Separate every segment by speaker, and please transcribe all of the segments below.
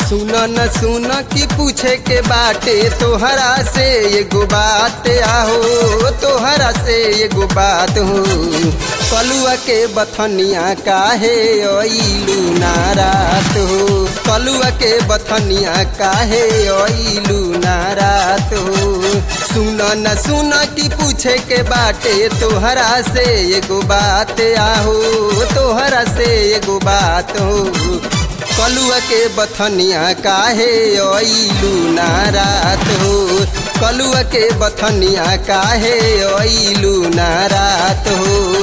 Speaker 1: सुन न सुन की पूछे के बाटे तोहरा से एगो बात आहो तोहरा से एगो बात हो कलुआ के बथनिया काहे अइलू नारात हो कलुआ के बथनिया काहे अइलू नारात हो सुन न सुन की पूछे के बाटे तोहरा से एगो बात आहो तोहरा से एगो बात हो कलुआ के बथनिया काहे अइलू नारात हो कलुआ के बथनिया काहे अइलू नारात हो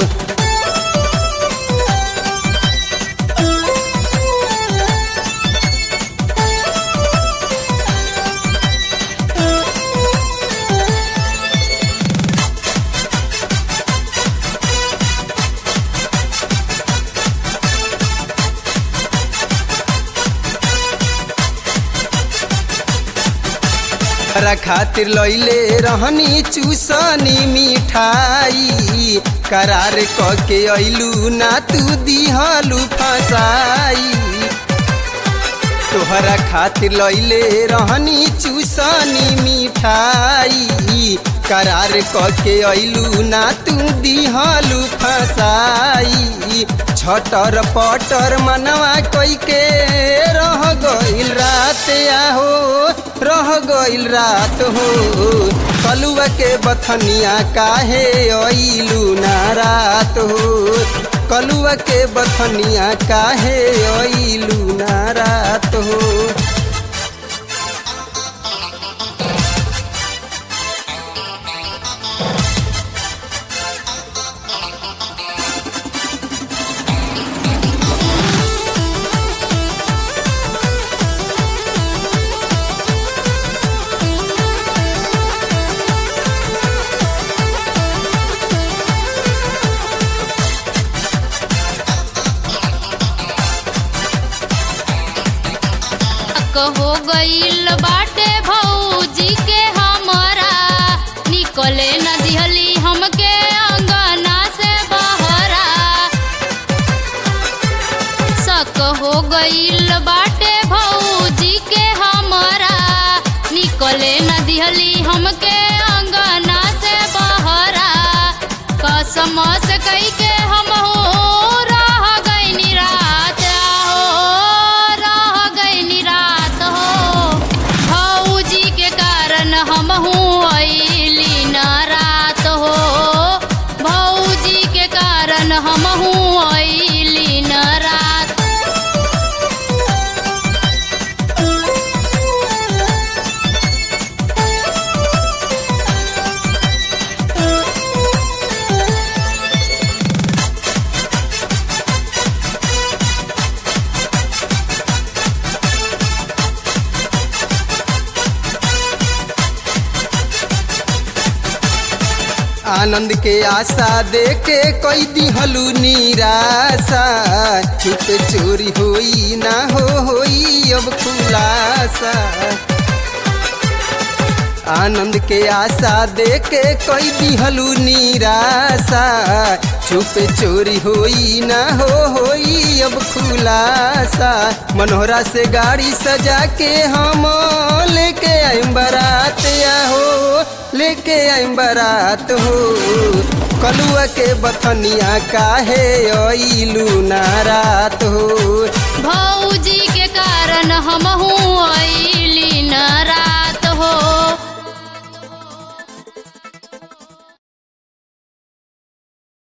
Speaker 1: तोहरा खातिर लैले रहनी चूसनी मिठाई करार क के अइलू ना तू दिहलू फसाई तोहरा खातिर लैले रहनी चूसनी मिठाई करार क के अइलू ना तू दिहलू फसाई छटर पटर मनवा कई के रह गइल रात आहो रह गइल रात हो कलुआ के बथनिया काहे अइलू ना रात हो कलुआ के बथनिया काहे अइलू ना रात हो
Speaker 2: हो गईल बाटे भौजी के हमरा निकले न दिहली हमके अंगना से बहरा शक हो गईल बाटे भौजी के हमरा निकले न दिहली हमके अंगना से बहरा कसम से कई के हम हो रह गईनी रात हो रह गईनी रात हो भौजी के कारण हम हूँ अइली न रात हो भौजी के कारण हम हूँ अइली न रात
Speaker 1: आनंद के आशा दे के कई दिहलू निराशा चुप चोरी होई ना हो होई अब खुलासा आनंद के आशा दे के कई दिहलू निराशा चुप चोरी होई ना हो होई अब खुलासा मनोहरा से गाड़ी सजा के हम लेके आइम बारात आहो लेके आइम बारात हो कलुआ के बथनिया काहे अइलू नारात हो
Speaker 2: भौजी के कारण हम हूँ